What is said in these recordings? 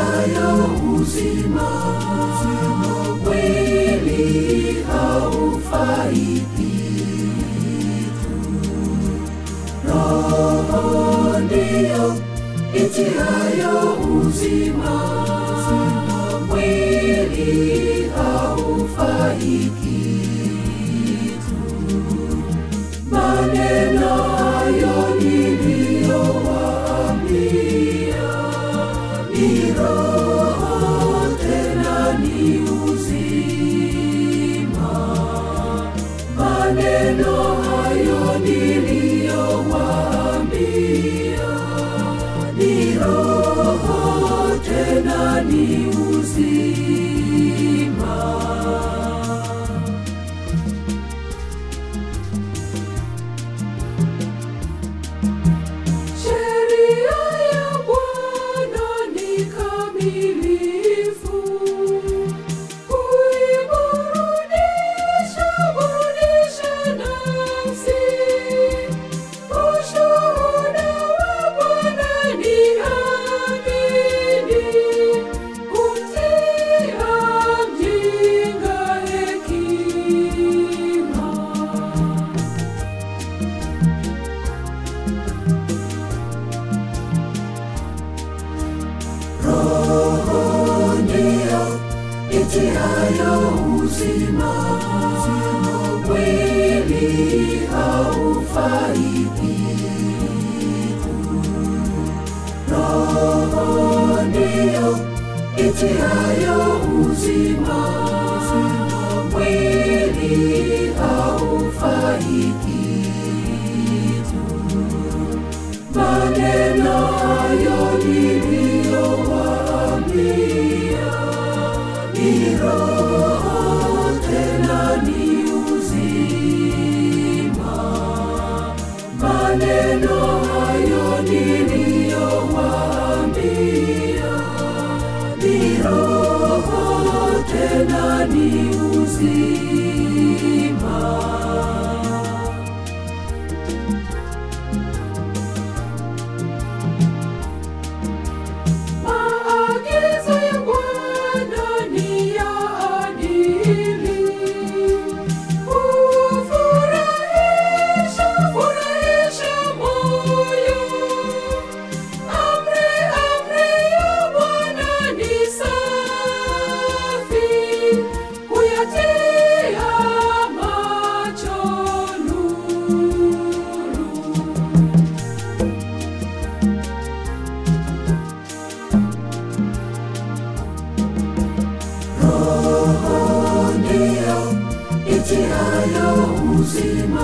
itiayo uzima, mwili haufai kitu. Roho ndiyo itiayo uzima, mwili haufai kitu. Maneno hayo niliyowaambia ni roho tena ni uzima. Maneno hayo niliyowaambia ni roho tena ni uzima. Sheria ya Bwana ni kamilifu, huiburudisha burudisha nafsi. Ushuhuda wa Bwana ni amini, humtia mjinga hekima. Roho ndiyo itiayo uzima, mwili haufai kitu. Roho ndiyo itiayo uzima, mwili haufai kitu. Maneno hayo niliyowaambia ni roho tena ni uzima. Maneno hayo niliyowaambia ni roho tena ni uzima. Maagizo ya Bwana ni ya adili, hufurahisha, furahisha moyo. Amri, amri ya Bwana ni safi, huyatia macho nuru. Roho ndiyo itiayo uzima,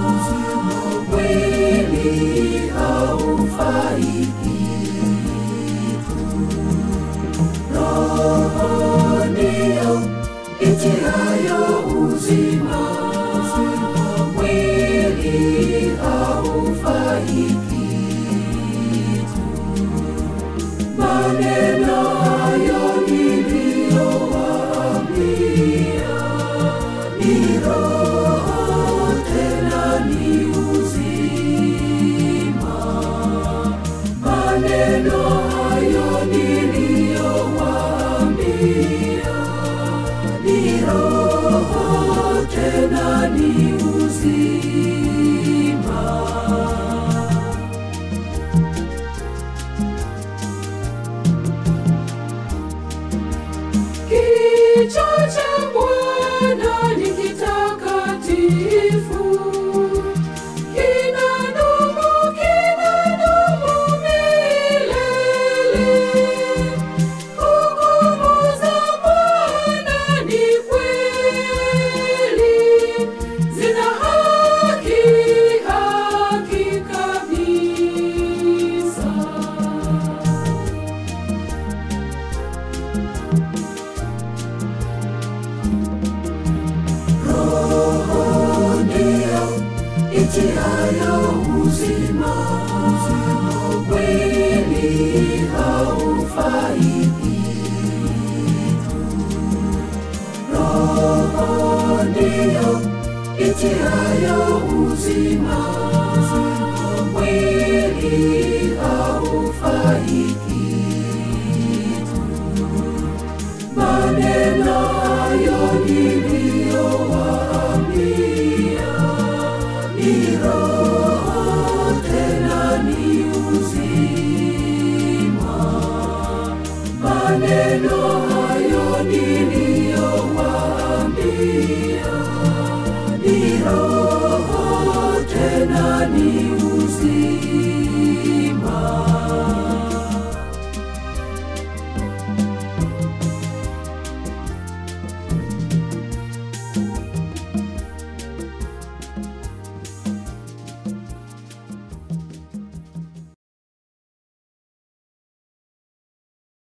mwili haufai kitu. Roho ndiyo itiayo uzima, mwili haufai kitu. Maneno hayo niliyowaambia ni roho tena ni uzima. Maneno hayo niliyowaambia ni roho tena ni uzima. Kicho cha Bwana ni kitakatifu, kinadumu, kinadumu milele. Hukumu za Bwana ni kweli, zina haki, haki kabisa. Roho ndiyo itiayo uzima, mwili haufai kitu. Roho ndiyo itiayo uzima, mwili haufai kitu. maneno hayo niliyowaambia ni roho tena ni